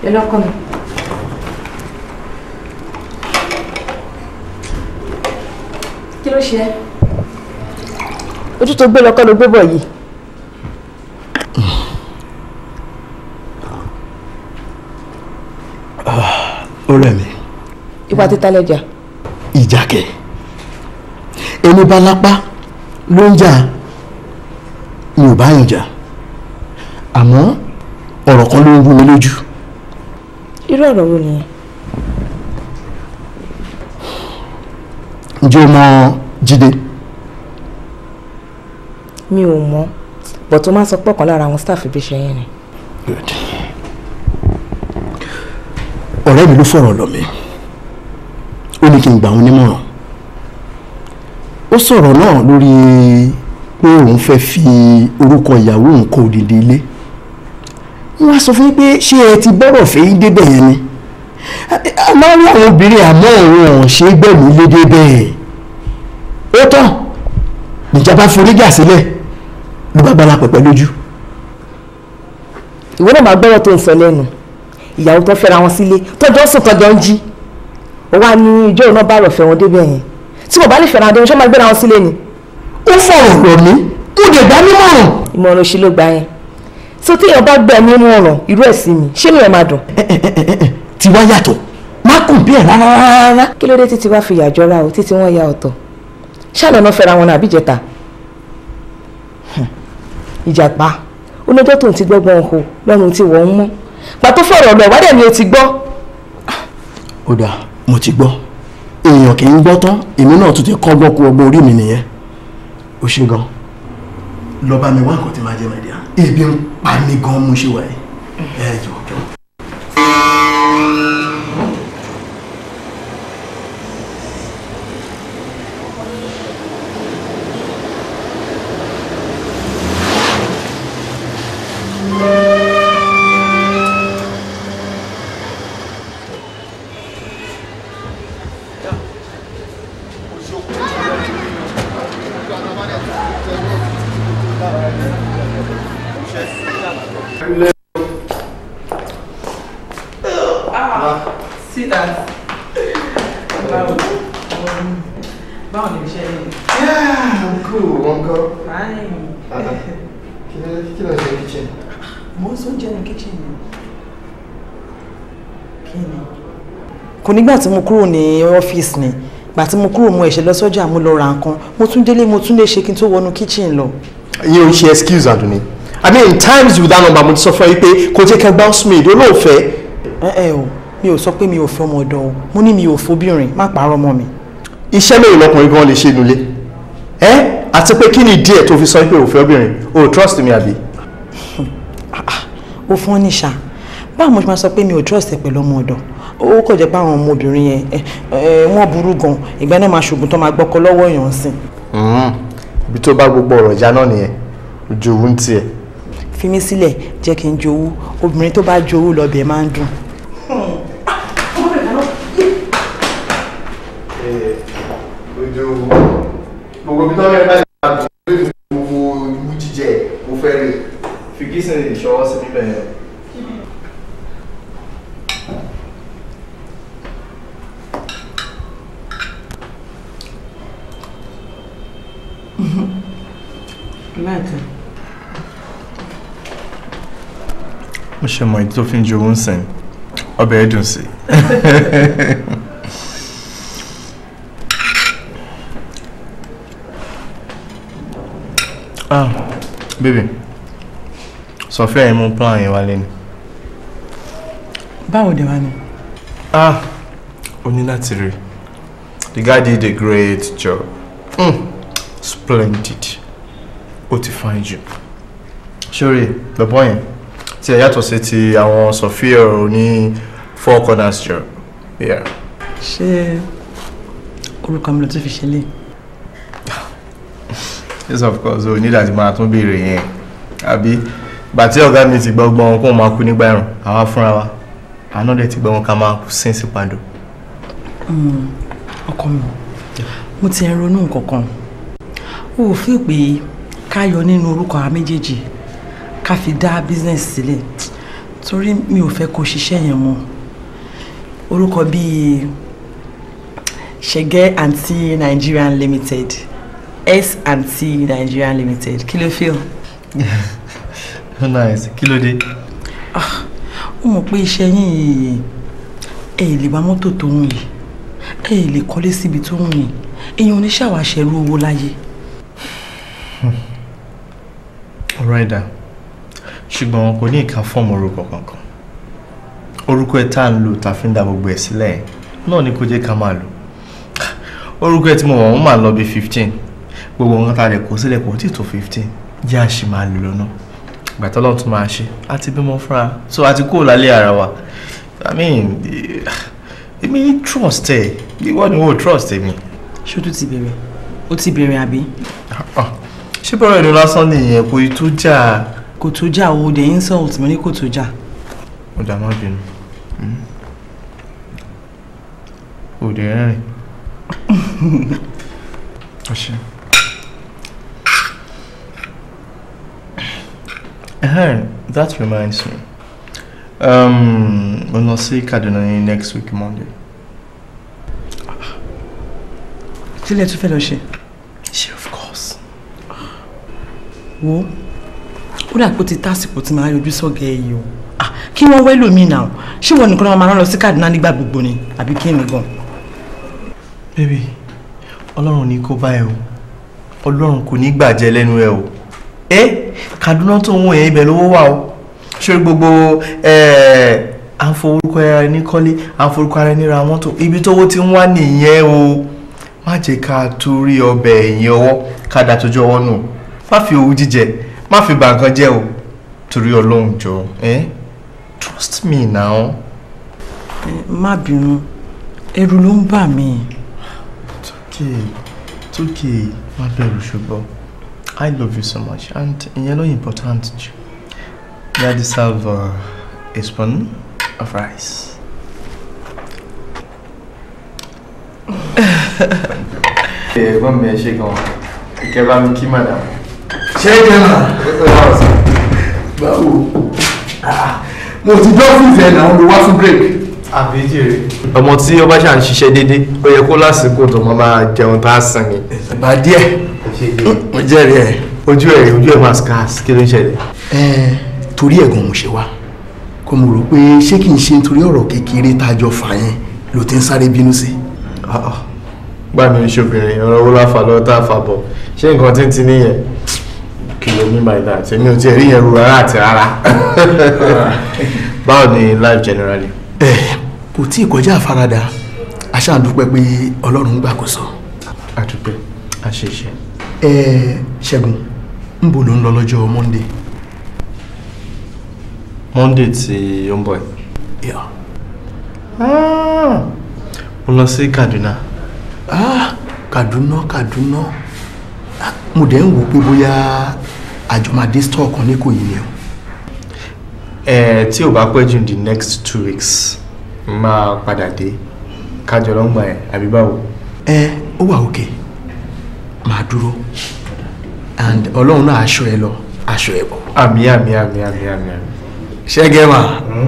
ẹ lọ́kọ mi. kí ló ṣe ẹ́. ojú tó gbé lọ́kọ́ ló gbé bọ̀ yìí. ó rẹ̀ mí ìwà títa lẹ́jà. ìjà kẹ̀ ẹni bá lápá ló ń jà mi ò bá yàn jà àmọ́ ọ̀rọ̀ kan ló ń rú mi lójú irú ọ̀rọ̀ wo nìyẹn. ǹjẹ́ o mọ Jídé mi ò mọ̀ bọ̀ tó máa ń sọ pé ọ̀kan lára àwọn staff ibi iṣẹ́ yẹn ni. Good. ọ̀rẹ́ mi ló fọ̀rọ̀ lọ mi ó ní kí n gbà wọn nímọ̀ràn ó sọ̀rọ̀ náà lórí pé òun fẹ́ fi orúkọ ìyàwó òun kọ òdìdí ilé wọ́n á sọ fún yín pé ṣé ẹ ti bọ́rọ̀ fẹ́ yín débẹ̀ yẹn ni a máa ń rí àwọn obìnrin àmọ́ òun ò ṣe é gbẹ̀mí lé débẹ̀ ó tán níjàmbá foríjà sílẹ̀ ló bá gbára pẹ̀pẹ́ lójú. ìwé náà máa gbọ́rọ̀ tó ń sọ lẹ́nu ìyàwó tó fẹ́ra wọn sílé tọ́jọ́ sùn tọ́jọ́ ń jí ó wá ní ìjọ náà bá rọ̀ fẹ́ wọn débẹ̀ yẹn tí mo bá lè fẹ́ra wọn ṣé máa gbéra wọn sílé ni. ó fọ̀rọ̀ lọ mí ó lè gbá nímọ̀ràn. ìmọ̀ràn òṣì ló gbà yẹn so tí èèyàn bá gbẹ nínú ọ̀ràn irú ẹ̀ sí mi ṣé mi ẹ̀ máa dùn. tí wá yàtọ̀ má kùn bí ẹ̀ rárá rárá. kí ló dé títí wá fi yàjọra o títí wọ́n ya ọ̀tọ̀ ṣáàlẹ̀ náà fẹ́ra wọn àbí ìjẹta ìjàpá olójó tó ń ti gbọ́gbọ́n ho lọ́run tí wọ́n ń mọ́ pàtó fọ̀rọ̀ lọ wádẹ̀ ni o ti gbọ́. ó dáa mo ti gbọ́ èèyàn kì í gbọ́ tán èmi náà tún ti kọ́gbọ́n kú ọgbọ́n orí mi nìyẹn ó ṣe gan lọ bá mi wá nǹkan tí máa jẹ mẹ́díà ebi ń pa mí gan mo ṣe wà yìí ẹ jọ jọ. See that? Báwo báwo ni iṣẹ́ yìí? Yeah, I'm cool, uncle. Fine. Kí ló kí ló ń ṣe kitchen? Mo ń sún jẹ́ ní kitchen ni. Kí ni? kò nígbà tí mo kúrò ní ọ́fíìsì ni gbà tí mo kúrò mo ẹ̀ṣẹ̀ lọ sọ́jà mo lọ ra nǹkan mo tún délé mo tún lè ṣe kí n tó wọnú kitchen lọ. Yín o ṣe excuse Anthony. I mean in times with that number mo ti sọ fún ẹ pé kò jẹ́ kẹ́ bounce me olóòfẹ́. ẹ ẹ o mi ò sọ pé mi ò fẹ́ ọmọ ọ̀dọ̀ o mo ní mi ò fobìnrin má pààrọ̀ mọ́ mi. Iṣẹ́ mélòó lọkùnrin gan lè ṣe nulẹ̀? Ẹ́ àti pé kí ni díẹ̀ tó fi sọ pé òfẹ́ obìnrin? O trust me àbí? ó fún ọ níṣà báwo mo ṣe máa sọ pé mi ò trust ẹ pẹ̀lú ọmọ ọ̀dọ̀ ó kọ̀ jẹ́ pé àwọn ọmọbìnrin yẹn ẹ, ẹ, wọ́n burú gan ìgbà náà máa ṣògùn tó máa gbọ́kọ lọ́wọ́ èèyàn sí Ibi tó bá gbogbo ọ̀rọ̀ ìjà náà nìyẹn. Ojú òun ń tiẹ̀. fi mí sílẹ̀ jẹ́ kí n jowú obìnrin tó bá jowú lọ́bẹ̀ máa ń dùn. Ojú gbogbo ibi tó rẹ̀ bá lè máa dùn lórí gbogbo ìlú jíjẹ mo fẹ́ rí. Fìgísìn ìṣọwọ́ sí bíbẹ̀ yẹn. láìpẹ́ mo ṣe mọ ìdí tó fi ń jowó ń sìn ọbẹ̀ ẹ̀ dùn sí i. ah baby sọfíà yẹn mú plan yẹn wálé ni. báwo dé wá ni. ah o ní láti rí the guy did a great job mm, splendid ó ti fine jù sórí bẹ̀bọ̀ yẹn tí ẹ yàtọ̀ sí ti àwọn sọfíà ní four corners job yeah. ṣé orúkọ mi ló tún fi ṣe lé. yes of course o ní láti máa tún béèrè yẹn àbí gbà tí ọ̀gá mi ti gbọ́ gbọ́n kó máa kú nígbà ẹ̀rùn àwa fúnra wa àná dẹ̀ ti gbọ́ wọn ká máa kú sínsì padò. ọkọ mi mo ti ń ronú nǹkan kan o ò fi pé ká yọ nínú orúkọ àwọn méjèèjì ká fi dá business sílẹ̀ torí mi ò fẹ́ kó ṣiṣẹ́ yẹn mọ́ orúkọ bíi ṣẹgẹ́ anti Nigerian limited s anti Nigerian limited kí ló feel. nice kí ló dé. ó mọ̀ pé iṣẹ́ yín yìí ẹ lè wá mọ́tò tó ń yìí ẹ lè kọ́lé síbi tó ń yìí èèyàn oníṣàwáṣẹ́rú owó láyé. ọ̀rọ̀ ẹ̀dá ṣùgbọ́n kò ní ìka fọ́ọ̀mù orúkọ kankan orúkọ ẹ̀ tá à ń lò tá a fi ń da gbogbo ẹ̀ sílẹ̀ náà ni kò jẹ́ ká máa lò orúkọ ẹ̀ tí mo mọ̀ wọ́n máa lọ bí fifteen gbogbo nǹkan tá a lè kó sílẹ̀ kò tí tó fifteen jẹ́ àṣì máa lò lọ́nà ìgbà tó lọ́n tún máa ṣe àti bímọ fúnra so àti kúrò lálẹ́ ara wa i mean èmi trust ẹ ìwọ ni wọ́n trust èmi. ṣé o tún ti bẹ̀rẹ̀ o ti bẹ̀rẹ̀ àbí. ṣé bọ́rọ̀ ẹni lásán nìyẹn kò tó jà. kò tó jà o the insult mo ní kò tó jà. ó dà má bínú òde rẹ́rìn. ọ̀ṣẹ́. Ehen, that reminds me. Um, we'll not see Kaduna ní next week Monday. kílẹ̀ tún fẹ́ lọ ṣe. Ṣé of course. wo ó dà pé ó ti tásìkò tí màá yọjú sọ́gẹ̀ ẹ̀ yìí o Ah, kí wọ́n wẹ́ lómi náà ṣé wọn nìkan náà máa rán lọ sí Kaduna nígbà gbogbo ni àbí kí ni gan. Baby, Ọlọ́run ní kó bá ẹ o. Ọlọ́run kò ní gbàjẹ́ lẹ́nu ẹ o. Ẹ Kaduna tó ń wọ̀ yẹn ibẹ̀ lówó wà o. Ṣé gbogbo à ń forúkọ ara ẹni kọ́lé, à ń forúkọ ara ẹni ra mọ́tò, ibi tówó ti ń wá nìyẹn o. Má jẹ́ ká torí ọbẹ̀ ẹ̀yìn ọwọ́ ká dà tójú ọwọ́ nù. Má fi owú jíjẹ, má fi bà nǹkan jẹ́ o. Torí Ọlọ́run jọ, ẹ́ trust me now. Ẹ, má bínú ẹ̀rù ló ń bà mí. okay it's okay má bẹ̀rù ṣùgbọ́n i love you so much and ìyẹn ló important jù you deserve uh, a spoon of rice. ẹ̀gbọ́n mi ẹ ṣe gan ìkẹ́ bá mi kí madam. ṣé ẹ jẹ́ mà báwo mo ti dọ́fíìsì ẹ̀ náà mo wá fún break. àbí jèrè. ọmọ tí ó bá ṣà ń ṣiṣẹ́ déédéé ó yẹ kó lásìkò tó máa máa jẹun tá a sàn ni. bá díẹ̀ mo jẹ́rìí ẹ̀. ojú ẹ̀ ojú ẹ̀ máa scarce kí ló ń ṣẹlẹ̀. ẹ torí ẹ̀gàn mo ṣe wá kó mo rò pé ṣé kì í ṣe nítorí ọ̀rọ̀ kékeré tá a jọ fà yẹn ló ti ń sáré bínú sí. gbà mí ṣe obìnrin ọ̀rọ̀ owó láfa lọ́wọ́ tá a fà bọ̀ ṣé nǹkan tí ń ti níyẹn kí ló mean by that èmi ò tiẹ̀ rí yẹn ru rárá àti rárá báwo ni life generally. ẹ kò tí ì kọjá àfaradà aṣáàdúpẹ́ pé ọlọ́run gbàkóso. àdúpẹ́ àṣeṣe. ẹ ṣẹ́gun ń bo ló ń lọ lọ́jọ́ monday. monday tí ó ń bọ̀ yìí. mo lọ sí kaduna. ah kaduna kaduna Ah, mo dẹ̀ ń wò pé bóyá àjọmọ̀dé store kan ní kò yìí ni o. ẹ tí ò bá pẹ́ jù the next two weeks máa padà dé kájọ lọ́ngbà ẹ̀ àbí báwo. ẹ ó wà òkè máa dúró and ọlọ́run náà aṣọ ẹ lọ aṣọ ẹ bọ̀. àmì àmì àmì àmì àmì àmì. ṣẹ́gẹ́ mà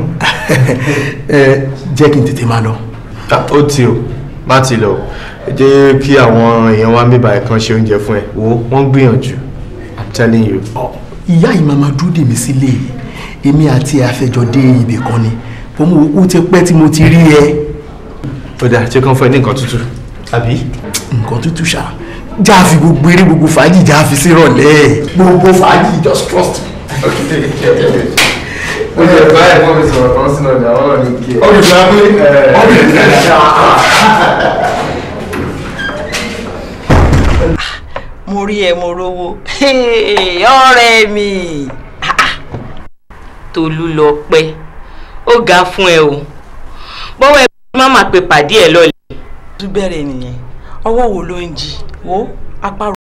ẹ jẹ́ kí n tètè máa lọ. Ah, ó ti o má ti lọ jẹ́ kí àwọn èèyàn wá bíbá ẹ̀ kan ṣe oúnjẹ fún ẹ wo wọ́n gbìyànjú i'm telling you. ìyá yìí máa ma dúró dè mí sílé èmi àti àfẹjọ dé ibì kan ni bó mo ó ti pẹ́ tí mo ti rí ẹ. ó dáa tí kàn fún ẹ ní nǹkan tútù àbí. nǹkan tútù ṣá já fi gbogbo eré gbogbo fàájì já fi sí ìrọ̀lẹ́ gbogbo fàájì just trust me. ó jẹ báyìí wọ́n mi sọ̀rọ̀ kan sínú ọjà wọn náà ní kí ẹ. ọ̀rẹ́ ìfẹ́ abúlé ọ̀rẹ́ ìfẹ́ mo rí ẹ mo rówó ọ̀rẹ́ mi Tolú lọ pẹ́ ó ga fún ẹ o bọ́wọ́ ẹ má má pe pàdé ẹ lọ́lẹ̀. tún bẹ̀rẹ̀ nìyẹn ọwọ́ wo ló ń jí wo apá